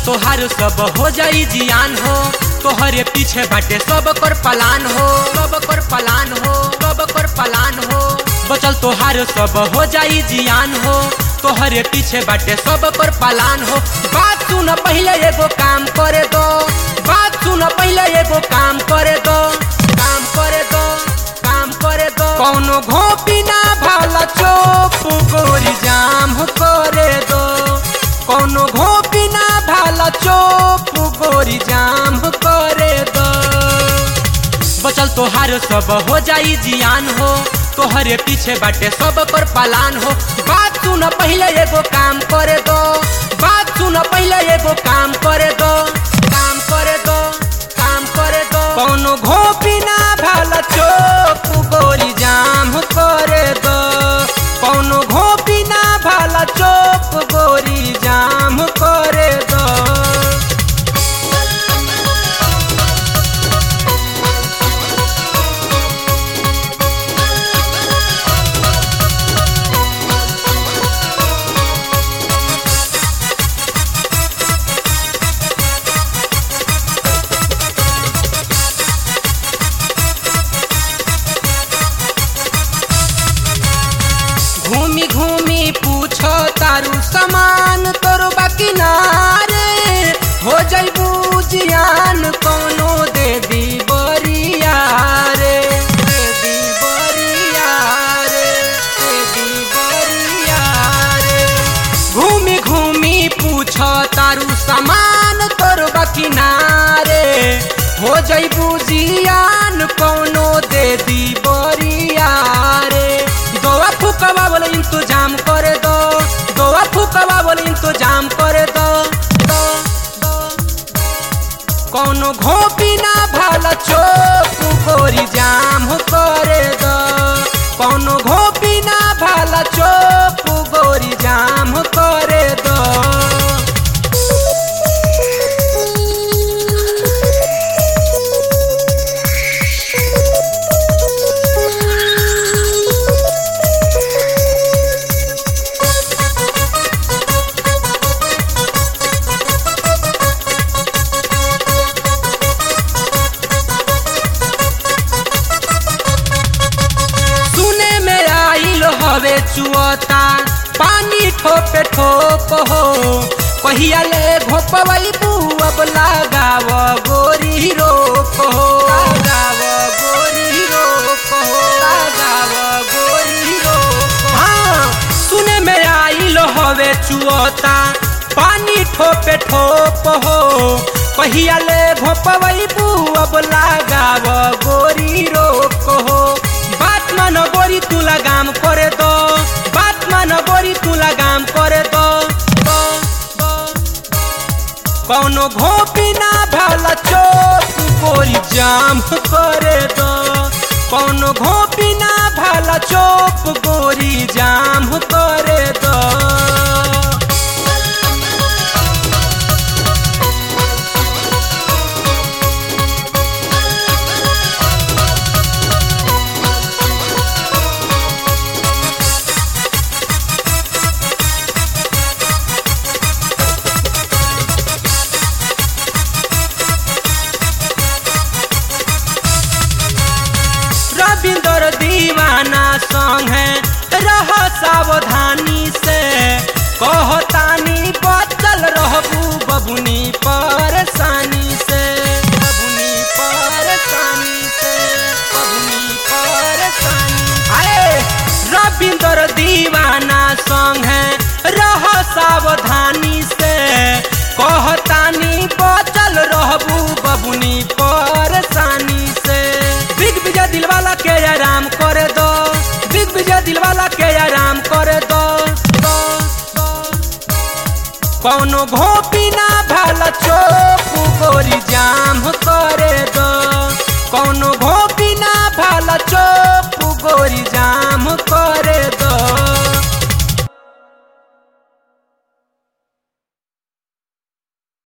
तोहार सब हो जाई जियान हो तोहरे पीछे बाटे सब कर पलान हो सब कर पलान हो सब कर पलान हो बचल तोहार सब हो जाई जियान हो तोहरे पीछे बाटे सब कर पलान हो बात सुन पहले एगो काम करे दो बात सुन पहले एगो काम करे दो काम करे दो काम करे दो कौनो घोपी ना भाला चोप गोरी जाम करे दो कौनो घोपी ना भाला चोप गोरी जाम करे दो बचल तोहार सब हो जाई जियान हो तोहरे पीछे बाटे सब कर पालान हो बात सुन पहले एगो काम करे दो बात सुन पहले एगो काम करे दो काम करे दो काम करे दो कौनो घोपी ना भाला चोप गोली जाम करे दो कौनो घोपी ना भाला चोप गोरी जाम करे दो घूमी घूमी पूछो तारू समान तोर बाकी नारे हो जैबू जियान कोनो दे दी बरिया रे दे दी बरिया रे दे दी बरिया रे घूमी घूमी पूछो तारू समान तोर बाकी नारे हो जैबू जियान कोनो दे दी बरिया रे दोआ फुकवा बोले इंतजाम करे दो दोआ फुकवा बोले इंतजाम करे दो दो दो कौनो घोपी ना भाला चोप गोरी जाम करे दो कौनो घोपी ना भाला चोप गोरी जाम करे दो सुने में आइल हवे चुअता पानी ठोपे ठोप हो कहिया ले घोपवई अब लगाव गोरी रोप हो लगाव गोरी रोप हो लगाव गोरी रोप हाँ सुने में आइल हवे चुअता पानी ठोपे ठोप हो कहिया ले घोपवई अब लगाव गोरी रोप हो बात मान गोरी तू लगाम करे दो बात मान गोरी तू लगाम करे दो दो, दो, कौनो घोपी ना भाला चोप गोरी जाम करे दो कौनो घोपी ना भाला चोप गोरी जाम करे दो रविंदर दीवाना संग है रह सावधानी से कहतानी बचल रहबू बबुनी परेशानी से बबुनी परेशानी से बबुनी परेशानी अरे रविंदर दीवाना संग है रह सावधानी से कहतानी बचल रहबू बबुनी परेशानी से बिग विजय दिलवाला के आराम करे दो बिग विजय दिलवाला के आराम करे दो दो, दो, कौनो घोपी ना भाला चोप गोरी जाम करे दो कौनो घोपी ना भाला चोप